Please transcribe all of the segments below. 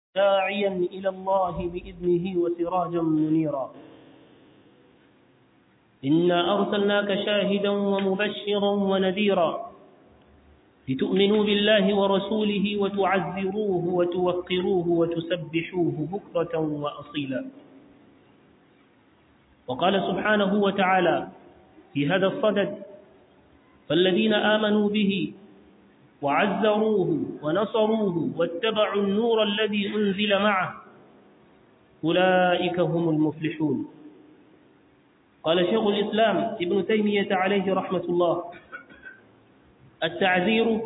داعيا إلى الله بإذنه وسراجا منيرا إنا أرسلناك شاهدا ومبشرا ونذيرا لتؤمنوا بالله ورسوله وتعزروه وتوقروه وتسبحوه بكرة وأصيلا وقال سبحانه وتعالى في هذا الصدد فالذين آمنوا به وعزروه ونصروه واتبعوا النور الذي أنزل معه أولئك هم المفلحون قال شيخ الإسلام ابن تيمية عليه رحمة الله التعذير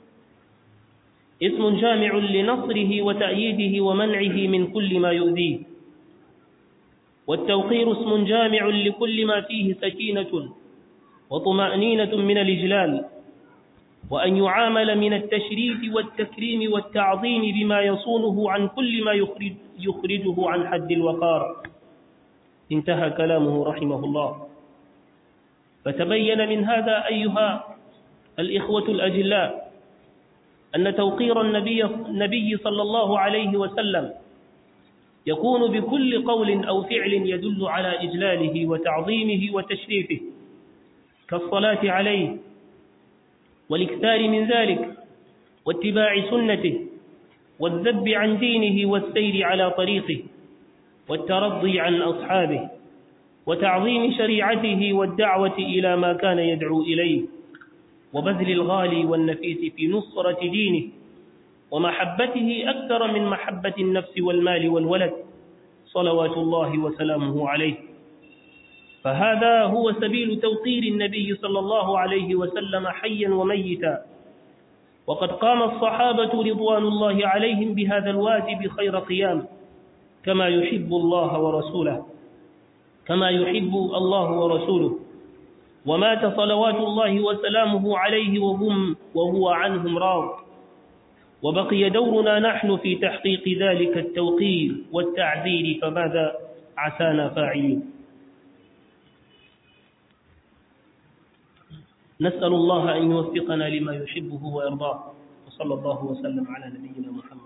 اسم جامع لنصره وتأييده ومنعه من كل ما يؤذيه والتوقير اسم جامع لكل ما فيه سكينة وطمأنينة من الإجلال وأن يعامل من التشريف والتكريم والتعظيم بما يصونه عن كل ما يخرج يخرجه عن حد الوقار انتهى كلامه رحمه الله فتبين من هذا أيها الإخوة الأجلاء أن توقير النبي, النبي صلى الله عليه وسلم يكون بكل قول أو فعل يدل على إجلاله وتعظيمه وتشريفه كالصلاة عليه والاكثار من ذلك واتباع سنته والذب عن دينه والسير على طريقه والترضي عن أصحابه وتعظيم شريعته والدعوة إلى ما كان يدعو إليه وبذل الغالي والنفيس في نصرة دينه ومحبته أكثر من محبة النفس والمال والولد صلوات الله وسلامه عليه فهذا هو سبيل توقير النبي صلى الله عليه وسلم حيا وميتا وقد قام الصحابة رضوان الله عليهم بهذا الواجب خير قيام كما يحب الله ورسوله كما يحب الله ورسوله ومات صلوات الله وسلامه عليه وهم وهو عنهم راض وبقي دورنا نحن في تحقيق ذلك التوقير والتعذير فماذا عسانا فاعلين نسأل الله أن يوفقنا لما يحبه ويرضاه وصلى الله وسلم على نبينا محمد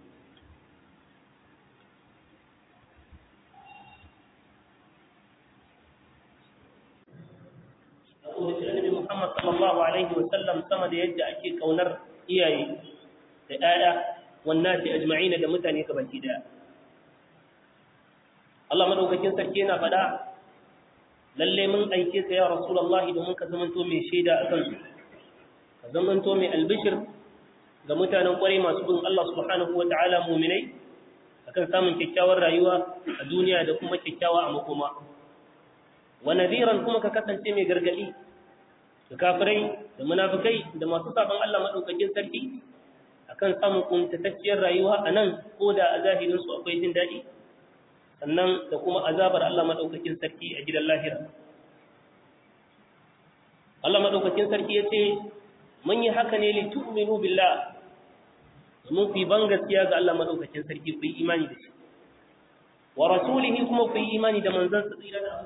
Muhammad sallallahu alaihi wa sallam sama da yadda ake kaunar iyaye da ƴaƴa wannan sai ajma'ina da mutane ka baki daya Allah madaukakin sarki yana faɗa lalle mun aike ka ya rasulullahi domin ka zamanto mai shaida akan su ka zamanto mai albishir ga mutanen kwarai masu bin Allah subhanahu wa ta'ala mu'minai akan samun kyakkyawar rayuwa a duniya da kuma kyakkyawa a makoma wa nadiran kuma ka kasance mai gargadi da kafirai da munafikai da masu saban Allah madaukakin sarki akan samun kuntatacciyar rayuwa a nan ko da a zahirin su akwai jin daɗi sannan da kuma azabar Allah madaukakin sarki a gidan lahira Allah madaukakin sarki ya ce mun yi haka ne li tu'minu billah mun fi ban gaskiya ga Allah madaukakin sarki ku yi imani da shi wa rasulihi kuma ku yi imani da manzon sa tsira da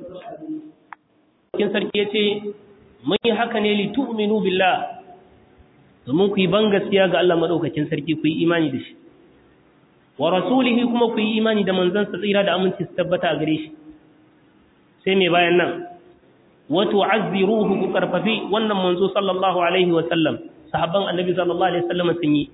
Allah sarki ya ce mun yi haka ne li tu'minu billah domin ku yi ban gaskiya ga Allah madaukakin sarki ku yi imani da shi wa rasulihi kuma ku yi imani da manzon sa tsira da aminci su tabbata a gare shi sai me bayan nan wa tu'azziruhu ku karfafi wannan manzo sallallahu alaihi wa sallam sahabban annabi sallallahu alaihi wa sallam sun yi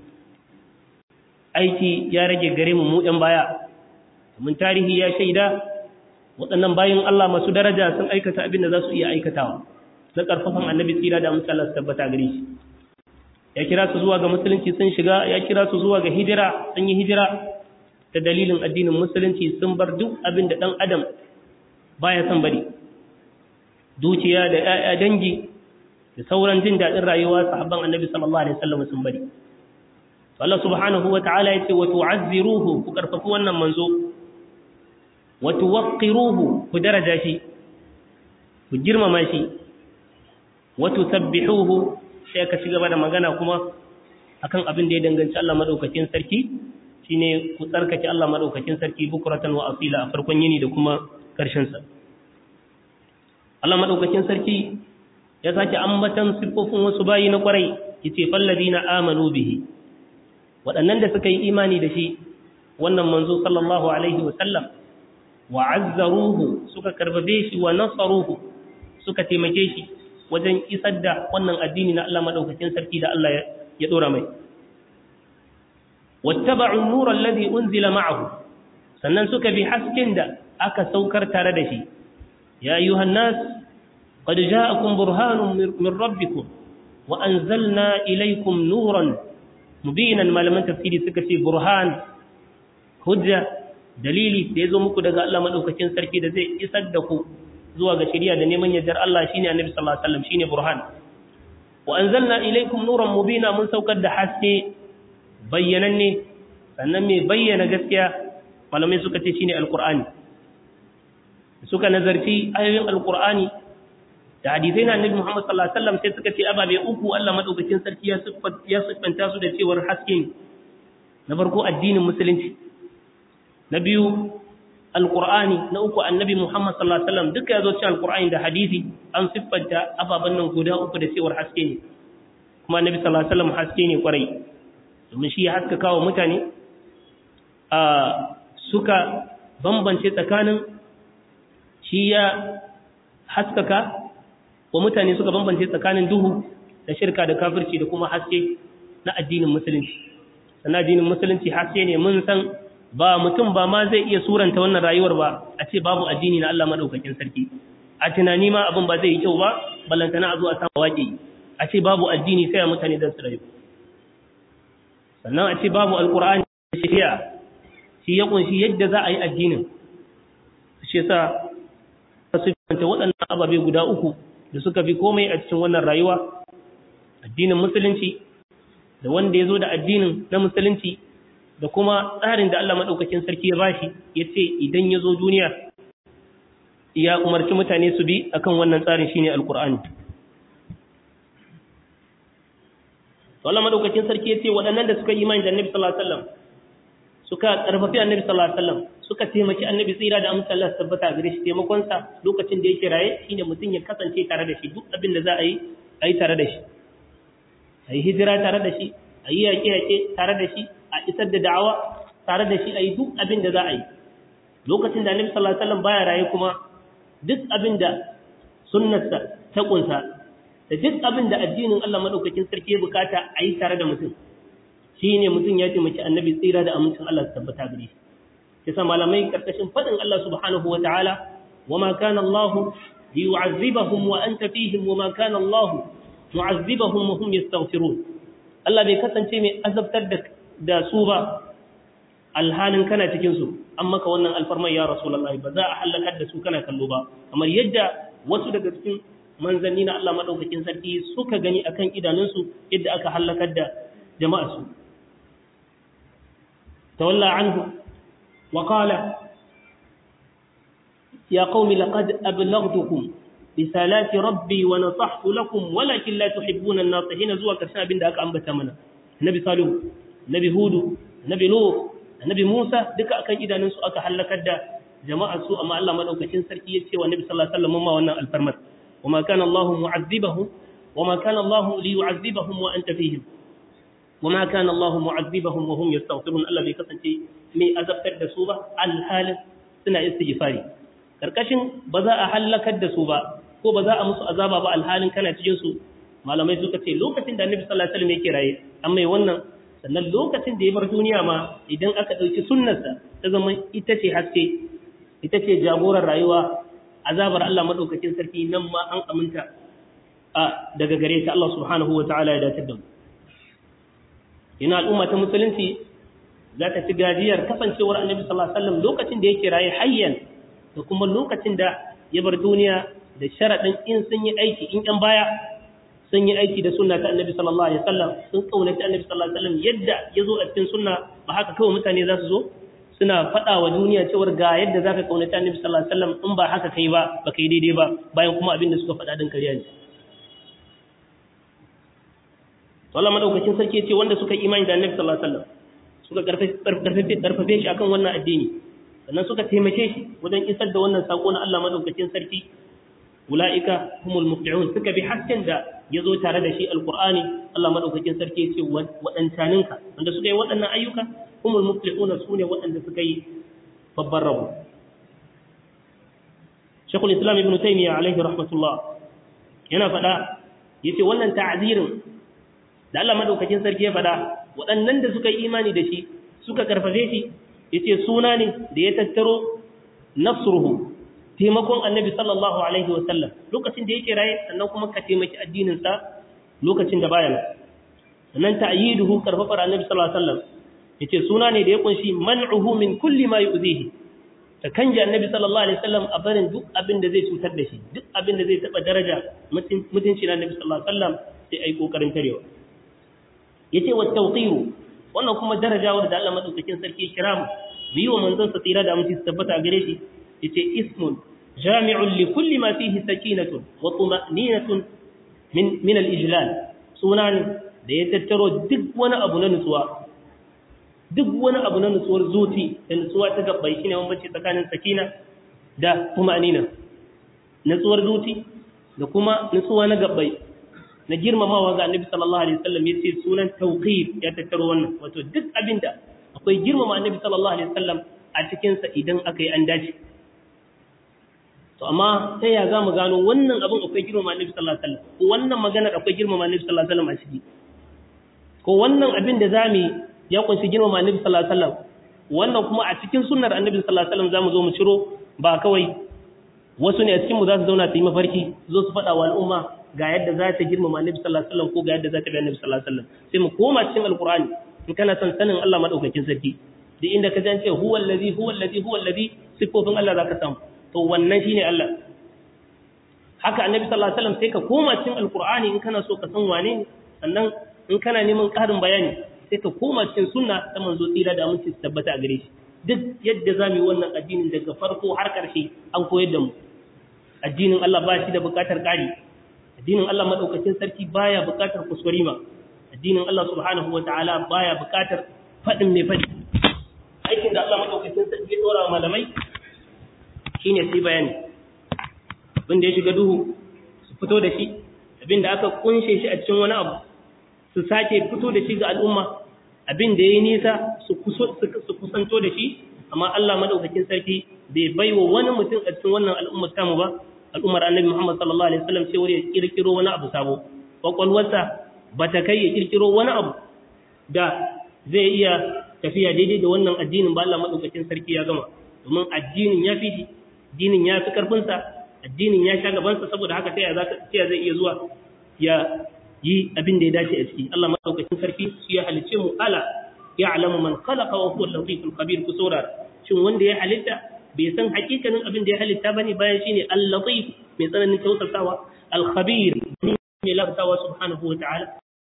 aiki ya rage gare mu mu ɗan baya mun tarihi ya shaida waɗannan bayin Allah masu daraja sun aikata abin da za su iya aikatawa na ƙarfafan annabi tsira da amsa Allah su tabbata gare shi ya kira su zuwa ga musulunci sun shiga ya kira su zuwa ga hijira sun yi hijira ta dalilin addinin musulunci sun bar duk abin da ɗan adam baya son bari dukiya da ƴaƴa dangi da sauran jin daɗin rayuwa sahabban annabi sallallahu alaihi wasallam sun bari Allah subhanahu wa ta'ala yace wa tu'azziruhu ku karfafi wannan manzo wa tuwaqqiruhu ku daraja shi ku girmama shi wa tusabbihuhu sai ka ci gaba da magana kuma akan abin da ya danganci Allah madaukakin sarki shine ku tsarkake Allah madaukakin sarki bukuratan wa asila a farkon yini da kuma karshen sa Allah madaukakin sarki ya sake ambatan siffofin wasu bayi na kwarai yace falladina amanu bihi waɗannan da suka yi imani da shi wannan manzo sallallahu alaihi wa sallam wa azzaruhu suka karbabe shi wa nasaruhu suka taimake shi wajen isar da wannan addini na Allah madaukakin sarki da Allah ya dora mai wattaba'u an-nura alladhi unzila ma'ahu sannan suka bi hasken da aka saukar tare da shi ya ayyuhan nas qad ja'akum burhanun min rabbikum wa anzalna ilaykum nuran mubinan malaman tafsiri suka ce burhan hujja dalili da yazo muku daga Allah madaukakin sarki da zai isar da ku zuwa ga shari'a da neman yardar Allah shine annabi sallallahu alaihi wasallam shine burhan wa anzalna ilaykum nuran mubina mun saukar da haske bayyananne sannan mai bayyana gaskiya malamai suka ce shine alqur'ani suka nazarci ayoyin alqur'ani da hadisai na annabi Muhammad sallallahu alaihi wasallam sai suka ce ababe uku Allah madaukakin sarki ya siffanta ya siffanta su da cewar haske na farko addinin musulunci na biyu alqur'ani na uku annabi Muhammad sallallahu alaihi wasallam duka yazo cikin alqur'ani da hadisi an siffanta ababan nan guda uku da cewar haske ne kuma annabi sallallahu alaihi wasallam haske ne kwarai domin shi ya haskaka wa mutane a suka bambance tsakanin shi ya haskaka wa mutane suka bambance tsakanin duhu da shirka da kafirci da kuma haske na addinin musulunci sannan addinin musulunci haske ne mun san ba mutum ba ma zai iya suranta wannan rayuwar ba a ce babu addini na Allah madaukakin sarki a tunani ma abin ba zai yi kyau ba ballantana a zo a samu waƙe a ce babu addini sai a mutane don su rayu sannan a ce babu alkur'ani da shari'a shi ya kunshi yadda za a yi addinin shi yasa su fanta waɗannan ababe guda uku da suka fi komai a cikin wannan rayuwa addinin musulunci da wanda ya zo da addinin na musulunci da kuma tsarin da Allah maɗaukakin sarki ya bashi ya ce idan ya zo duniya ya umarci mutane su bi akan wannan tsarin shine alkur'ani to Allah madaukakin sarki yace waɗannan da suka yi imani da Annabi sallallahu alaihi wasallam suka karfafi Annabi sallallahu alaihi wasallam suka taimaki Annabi tsira da amsa Allah tabbata gare shi taimakon sa lokacin da yake raye shine mutum ya kasance tare da shi duk abin da za a yi a yi tare da shi a yi hijira tare da shi a yi yaƙe-yaƙe tare da shi a isar da da'awa tare da shi a yi duk abin da za a yi lokacin da Annabi sallallahu alaihi wasallam baya raye kuma duk abin da sunnarsa ta kunsa da duk abin da addinin Allah madaukakin sarki ya bukata a yi tare da mutum shi ne mutum ya taimaki annabi tsira da amincin Allah su tabbata gare shi kisa malamai karkashin fadin Allah subhanahu wa ta'ala wa ma kana Allah liyu'azzibahum wa anta fihim wa ma kana Allah mu'azzibahum wa hum yastaghfirun Allah bai kasance mai azabtar da da su ba alhalin kana cikin su an maka wannan alfarman ya rasulullahi ba za a halakar da su kana kallo ba kamar yadda wasu daga cikin manzanni na Allah maɗaukakin sarki suka gani akan idanunsu yadda aka hallakar da jama'arsu. Tawalla anhu wa qala ya qaumi laqad ablaghtukum risalati rabbi wa nasahtu lakum walakin la tuhibbuna an-nasihin zuwa karshen abin da aka ambata mana. Nabi Salihu, Nabi Hudu, Nabi Nuh, Nabi Musa duka akan idanunsu aka hallakar da jama'arsu amma Allah maɗaukakin sarki ya ce wa Nabi sallallahu alaihi wasallam ma wannan alfarmar. وما كان الله معذبهم وما كان الله ليعذبهم وأنت فيهم وما كان الله معذبهم وهم يستغفرون الله bai kasance mai azabtar da su ba alhalin suna istighfari karkashin ba za a halakar da su ba ko ba za a musu azaba ba alhalin kana cikin su malamai suka ce lokacin da Annabi sallallahu alaihi wasallam yake raye an mai wannan sannan lokacin da ya bar duniya ma idan aka dauki sunnarsa ta zama ita ce haske ita ce jagorar rayuwa azabar Allah madaukakin sarki nan ma an aminta a daga gare ta Allah subhanahu wa ta'ala ya dace da mu ina al'umma ta musulunci za ta ci gajiyar kasancewar annabi sallallahu alaihi wasallam lokacin da yake raye hayyan da kuma lokacin da ya bar duniya da sharadin in sun yi aiki in yan baya sun yi aiki da sunna ta annabi sallallahu alaihi wasallam sun kaunaci annabi sallallahu alaihi wasallam yadda ya zo a cikin sunna ba haka kawai mutane za su zo suna faɗa wa duniya cewar ga yadda za ka ƙaunaci annabi sallallahu alaihi wasallam in ba haka kai ba ba kai daidai ba bayan kuma abin da suka faɗa din kariya ne to Allah madaukakin sarki ya ce wanda suka imani da annabi sallallahu alaihi wasallam suka karfafe karfafe shi akan wannan addini sannan suka taimake shi wajen isar da wannan sako na Allah madaukakin sarki ulaika humul muflihun suka bi hasken da yazo tare da shi alqur'ani Allah madaukakin sarki ya ce wadantaninka wanda suka yi waɗannan ayyuka humul muflihuna sune waɗanda suka yi babban rabo Sheikhul Islam Ibn Taymiyyah alaihi rahmatullah yana faɗa yace wannan ta'zirin da Allah madaukakin sarki ya faɗa waɗannan da suka yi imani da shi suka karfafe shi yace suna ne da ya tattaro nasruhu taimakon annabi sallallahu alaihi wasallam lokacin da yake raye sannan kuma ka taimaki addinin sa lokacin da baya nan sannan ta'yiduhu karfafar annabi sallallahu alaihi wasallam yace suna ne da ya kunshi man'uhu min kulli ma yu'zihi ta kanje annabi sallallahu alaihi wasallam a barin duk abin da zai cutar da shi duk abin da zai taba daraja mutunci na annabi sallallahu alaihi wasallam sai ai kokarin tarewa yace wa tawqiru wannan kuma darajawar da Allah madaukakin sarki kira mu yi wa manzon sa tsira da mutunci tabbata gare shi yace ismun jami'un li kulli ma fihi sakinatun wa tuma'ninatun min min al-ijlal sunan da ya tattaro duk wani abu na nutsuwa duk wani abu na nutsuwar zuci da nutsuwa ta gabbai shine bambanci tsakanin sakina da tuma'nina nutsuwar zuci da kuma nutsuwa na gabbai na girmamawa ga annabi sallallahu alaihi wasallam yace sunan tawqir ya tattaro wannan wato duk abinda akwai girmama annabi sallallahu alaihi wasallam a cikin sa idan aka yi an dace to amma sai ya zamu gano wannan abin akwai girmama annabi sallallahu alaihi wasallam ko wannan maganar akwai girmama annabi sallallahu alaihi wasallam a ciki ko wannan abin da zamu ya kunshi girmama annabi sallallahu alaihi wasallam wannan kuma a cikin sunnar annabi sallallahu alaihi wasallam zamu zo mu ciro ba kawai wasu ne a cikin mu za su zauna su yi mafarki zo su faɗa wa al'umma ga yadda za ta girmama annabi sallallahu alaihi wasallam ko ga yadda za ta bi annabi sallallahu alaihi wasallam sai mu koma cikin alqur'ani in kana son sanin Allah madaukakin sarki da inda ka jance huwa allazi huwa allazi huwa allazi sifofin Allah zaka samu to wannan shine Allah haka annabi sallallahu alaihi wasallam sai ka koma cikin alqur'ani in kana so ka san wane ne sannan in kana neman ƙarin bayani sai ka koma cikin sunna ta manzo tsira da aminci su tabbata a gare shi duk yadda zamu yi wannan addinin daga farko har ƙarshe an koyar da mu addinin Allah ba shi da buƙatar ƙari addinin Allah madaukakin sarki baya buƙatar kuskurima addinin Allah subhanahu wataala baya buƙatar fadin mai fadi aikin da Allah madaukakin sarki ya dora malamai shine sai bayani abin da ya shiga duhu su fito da shi abin da aka kunshe shi a cikin wani abu su sake fito da shi ga al'umma abin da ya yi nisa su kusanto da shi amma Allah madaukakin sarki bai baiwa wani mutum a cikin wannan al'ummar tamu ba al'ummar annabi Muhammad sallallahu alaihi wasallam sai wani ya kirkiro wani abu sabo kwakwalwarsa ba ta kai ya kirkiro wani abu da zai iya tafiya daidai da wannan addinin ba Allah madaukakin sarki ya gama domin addinin ya fi shi addinin ya fi karfinsa addinin ya sha gabansa saboda haka sai ya zai iya zuwa ya yi abin da ya dace a ciki Allah madaukakin sarki shi ya halice mu ala ya'lamu man khalaqa wa huwa al-latiful khabir ku saurara shin wanda ya halitta bai san hakikanin abin da ya halitta bane bayan shine al-latif mai tsananin tausasawa al-khabir mai lafasawa subhanahu wa ta'ala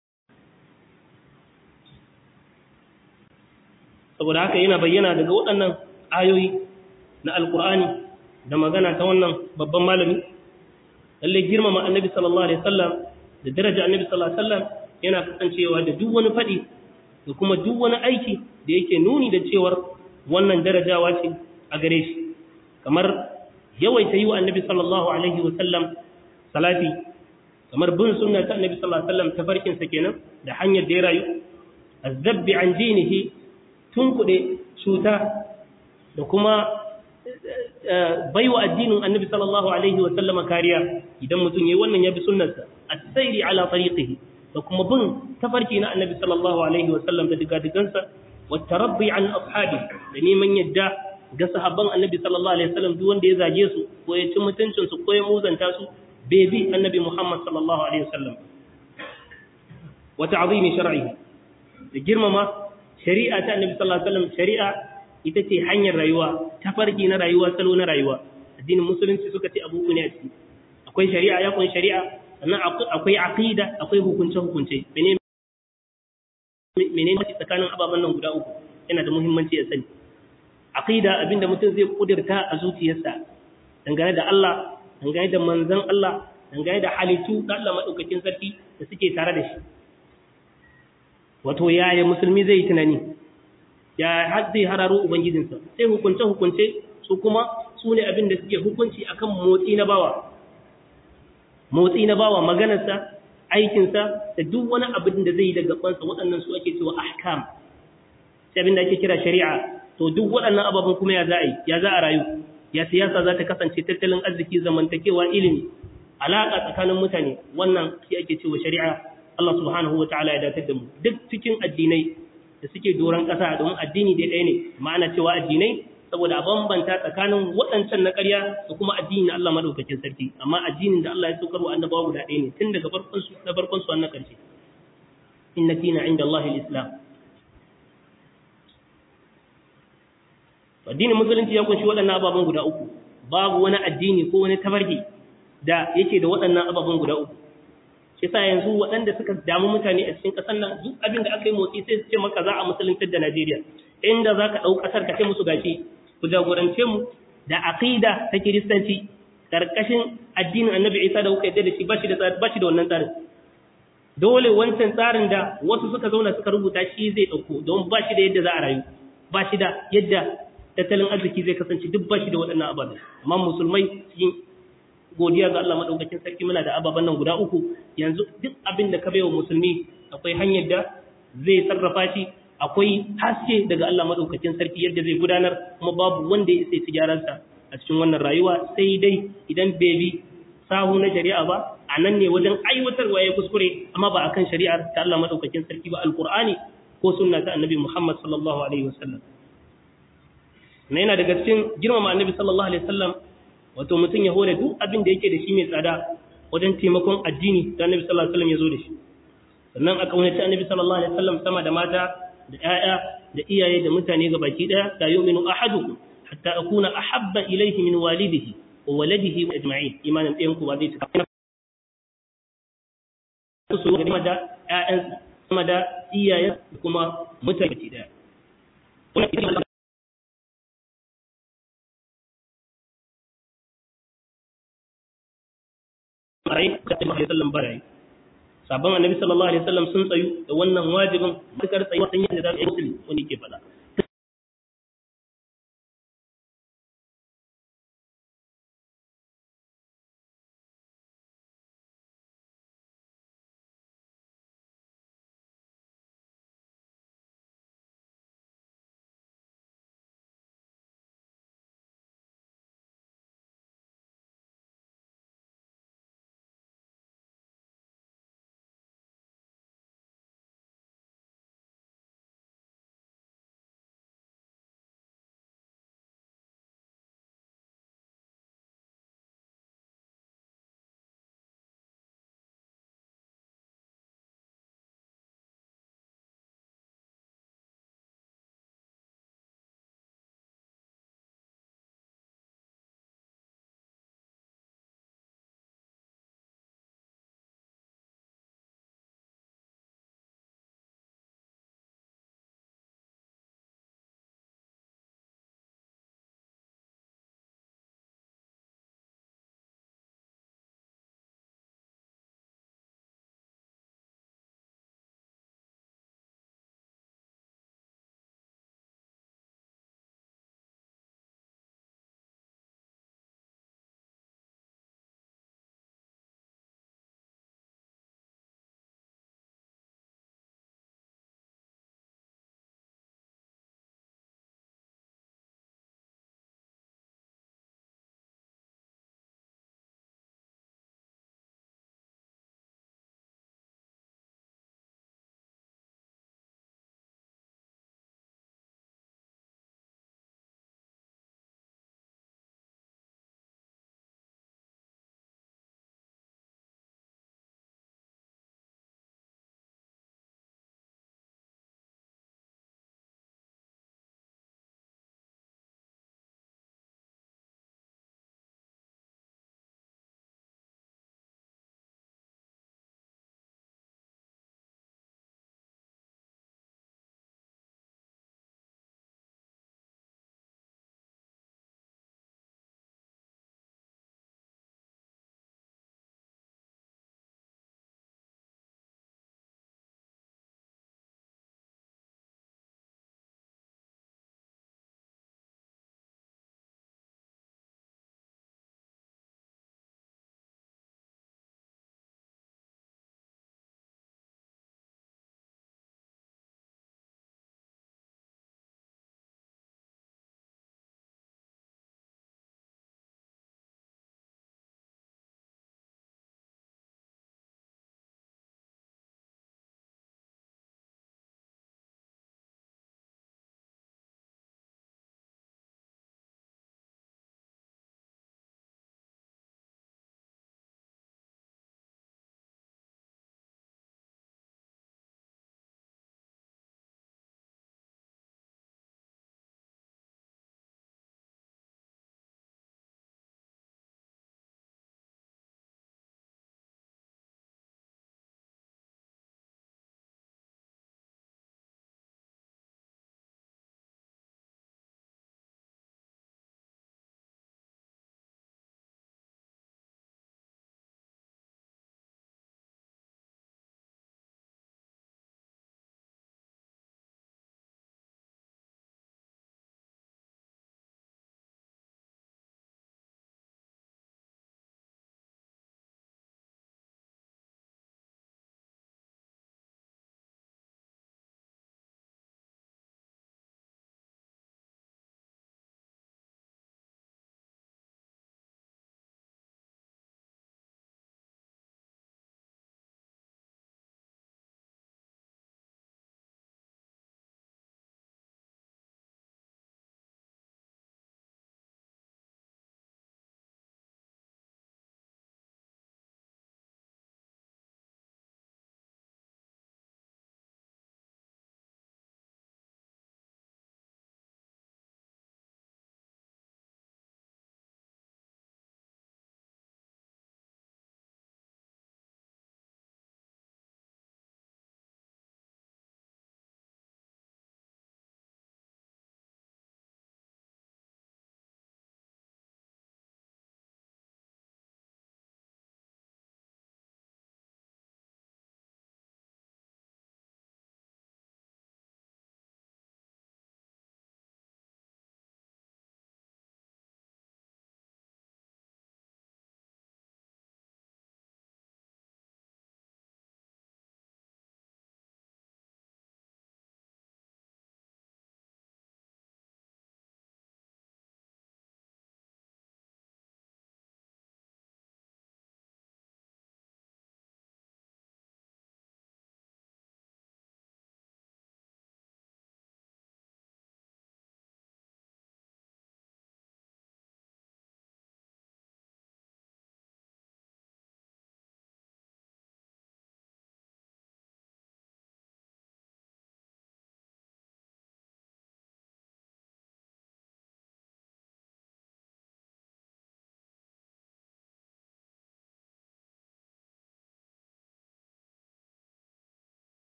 saboda haka yana bayyana daga waɗannan ayoyi na alkur'ani da magana ta wannan babban malami lalle girmama annabi sallallahu alaihi wasallam da daraja annabi sallallahu alaihi wasallam yana kasancewa da duk wani fadi da kuma duk wani aiki da yake nuni da cewar wannan darajawa ce a gare shi kamar yawaita yi wa annabi sallallahu alaihi wasallam salati kamar bin sunna ta annabi sallallahu alaihi wasallam tafarkin sa kenan da hanyar da ya rayu azzabbi an dinihi tunkuɗe cuta da kuma baiwa addinin annabi sallallahu alaihi wa sallama kariya idan mutum yayi wannan ya bi sunnarsa as-sayri ala tariqihi da kuma bin tafarki na annabi sallallahu alaihi wa sallam da digadigansa wa tarabbi an ashabi da neman yadda ga sahabban annabi sallallahu alaihi wa sallam duk wanda ya zage su ko ya ci mutuncin su ko ya muzanta su bai bi annabi Muhammad sallallahu alaihi wa sallam wa ta'zimi shar'ihi da girmama shari'a ta annabi sallallahu alaihi wasallam shari'a ita ce hanyar rayuwa tafarki na rayuwa salo na rayuwa addinin musulunci suka ce abu ne a ciki akwai shari'a ya kun shari'a sannan akwai aqida akwai hukunce hukunce menene menene tsakanin ababen nan guda uku yana da muhimmanci ya sani aqida abinda mutum zai kudirta a zuciyarsa dangane da Allah dangane da manzon Allah dangane da halittu da Allah madaukakin sarki da suke tare da shi wato yaya musulmi zai yi tunani ya har zai hararo ubangijinsa sai hukunce hukunce su kuma su ne abin da suke hukunci akan motsi na bawa motsi na bawa maganarsa aikinsa da duk wani abin da zai yi da gabansa waɗannan su ake cewa ahkam sai abin da ake kira shari'a to duk waɗannan ababen kuma ya za a yi ya za a rayu ya siyasa za ta kasance tattalin arziki zamantakewa ilimi alaƙa tsakanin mutane wannan shi ake cewa shari'a Allah subhanahu wataala ya datar da mu duk cikin addinai da suke doron ƙasa domin addini dai ɗaya ne ma'ana cewa addinai saboda a bambanta tsakanin waɗancan na ƙarya da kuma addini na Allah madaukakin sarki amma addinin da Allah ya saukar wa annabawa guda ɗaya ne tun daga farkon su na farkon su wannan ƙarshe inna dina inda Allah al-islam addinin musulunci ya kunshi waɗannan ababen guda uku babu wani addini ko wani tabarki da yake da waɗannan ababen guda uku shi sa yanzu waɗanda suka damu mutane a cikin ƙasar nan duk abin da aka yi motsi sai su ce maka za a musuluntar da Najeriya inda za ka ɗau ƙasar ka ce musu gashi ku jagorance mu da aqida ta kiristanci karkashin addinin annabi Isa da kuka yadda da shi ba shi da ba shi da wannan tsarin dole wancan tsarin da wasu suka zauna suka rubuta shi zai ɗauko don ba shi da yadda za a rayu ba shi da yadda tattalin arziki zai kasance duk ba shi da waɗannan ababen amma musulmai cikin godiya ga Allah madaukakin sarki muna da ababen nan guda uku yanzu duk abin da ka baiwa musulmi akwai hanyar da zai sarrafa shi akwai haske daga Allah madaukakin sarki yadda zai gudanar kuma babu wanda ya sai tijararsa a cikin wannan rayuwa sai dai idan bai bi sahu na shari'a ba a nan ne wajen aiwatarwa ya kuskure amma ba akan shari'ar ta Allah madaukakin sarki ba alqur'ani ko sunna ta annabi Muhammad sallallahu alaihi wasallam na yana daga cikin girmama annabi sallallahu alaihi wasallam wato mutum ya hore duk abin da yake da shi mai tsada wajen taimakon addini da annabi sallallahu alaihi wasallam ya zo da shi sannan a kaunaci annabi sallallahu alaihi wasallam sama da mata da ƴaƴa da iyaye da mutane ga baki daya da yu'minu ahadukum hatta akuna ahabba ilayhi min walidihi wa waladihi wa ajma'in imanin ɗayan ku ba zai cika su ga da ƴaƴan sama da iyaye da kuma mutane baki daya rai da Annabi sallallahu alaihi sabon Annabi sallallahu alaihi wasallam sun tsayu da wannan wajibin matakar tsayi wasan yadda za su yi musulmi wani ke fada